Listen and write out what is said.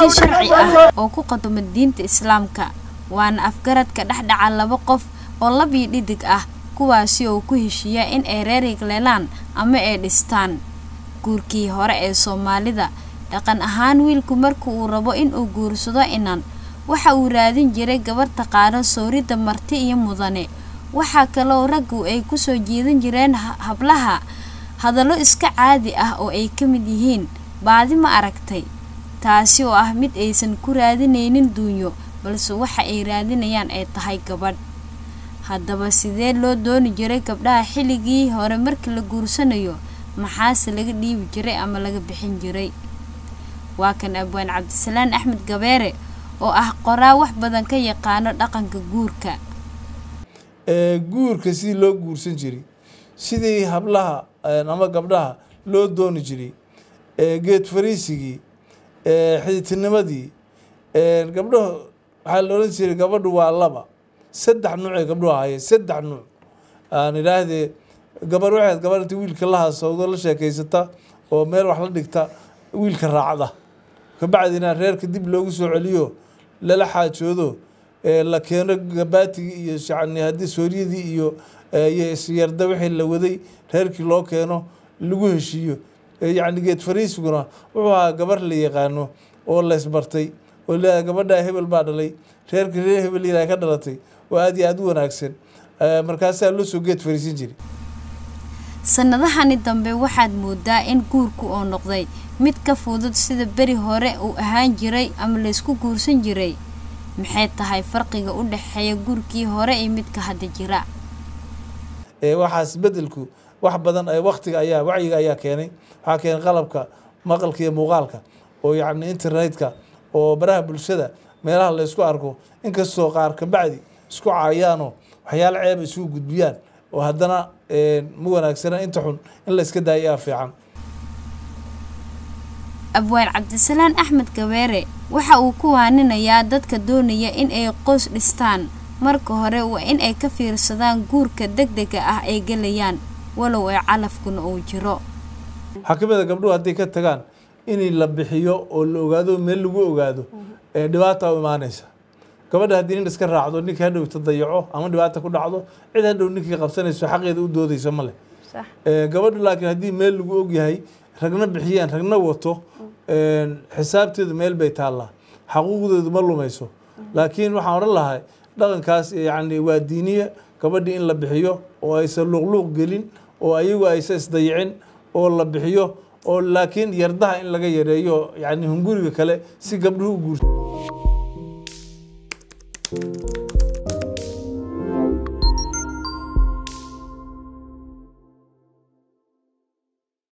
si sharci ah oo ku qadoma diinta islaamka waana afgaradka dhexdhaca laba qof oo lab iyo dhidig ah kuwaasi oo ku heshiiya in ay reer yigleelaan ama ay dhistaan guurkii hore ee soomaalida dhaqan ahaan wiilku marka uu rabo in uu guursado inan waxa uu raadin jiray gabar taqaano sooridda marti iyo mudane waxaa kaloo raggu ay kusoo jiidan jireen hablaha hadallo iska caadi ah oo ay ka mid yihiin baadi ma aragtay taasi oo ah mid aysan ku raadinaynin duunyo balse waxa ay raadinayaan ay tahay gabadh haddaba sidee loo dooni jiray gabdhaha xilligii hore markii la guursanayo maxaase laga dhiibi jiray ama laga bixin jiray waa kan abwaan cabdisalaan axmed gabeere oo ah qoraa wax badan ka yaqaano dhaqanka guurka guurka sidii loo guursan jiray sidii hablaha ama gabdhaha loo dooni jiray geed fariisigii xiditinimadii gabdhahu waxaa la odhan jiray gabadhu waa laba saddex nuucee gabdhuhu ahaayeen saddex nuuc aan idhaahdee gabar waxayd gabar inta wiilka la haasawdo la sheekaysata oo meel wax la dhigta wiilka raacda kabacdina reerka dib loogu soo celiyo lala xaajoodo la keeno gabaatigii iyo yani haddii sooryadii iyo isyarda wixii la waday reerkii loo keeno lagu heshiiyo yacni geed fariisiguna wuxuu ahaa gabar la yaqaano oo laysbartay oo leedaha gabadhaa hebel baa dhalay reerka reer hebel yaraha ka dhalatay oo aada iyo aada u wanaagsan markaasaa loo soo geed fariisin jiray sanadahani dambe waxaad moodaa in guurku oo noqday mid ka fudud sida beri hore uu ahaan jiray ama laysku guursan jiray maxay tahay farqiga u dhexeeya guurkii hore iyo midka hadda jira waxaas bedelku wax badan waktiga ayaa wacyiga ayaa keenay waxaa keenay qalabka maqalka iyo muuqaalka oo yacni internetka oo baraha bulshada meelaha laysku arko inkastoo qaar kabacdi isku caayaanoo waxyaalo ceeba isugu gudbiyaan oo haddana ma wanaagsana inta xun in layska daayaa fiican abwaan cabdisalaan axmed gabeere waxa uu ku waaninayaa dadka doonaya in ay qoys dhistaan marka hore waa in ay ka fiirsadaan guurka degdega ah ay gelayaan walow ee calafkuna uu jiro waxaa ka mid a gabdhuhu hadday ka tagaan in la bixiyo oo la ogaado meel lagu ogaado dhibaata u imaanaysa gabadha haddii nin iska raacdo ninka hadhowta dayaco ama dhibaata ku dhacdo cid hadhow ninkii qabsanayso xaqeeda u doodaysa ma leh gabadhu laakiin haddii meel lagu ogyahay ragna bixiyaan ragna wato xisaabteedu meel bay taallaa xaquuqdeedu ma lumayso laakiin waxaan odhan lahay dhaqankaas yani waa diiniya gabadhii in la bixiyo oo aysan luuqluuq gelin oo ayagu aysan isdayicin oo la bixiyo oo laakiin yardaha in laga yareeyo yani hunguriga kale si gabdhuhu u guurto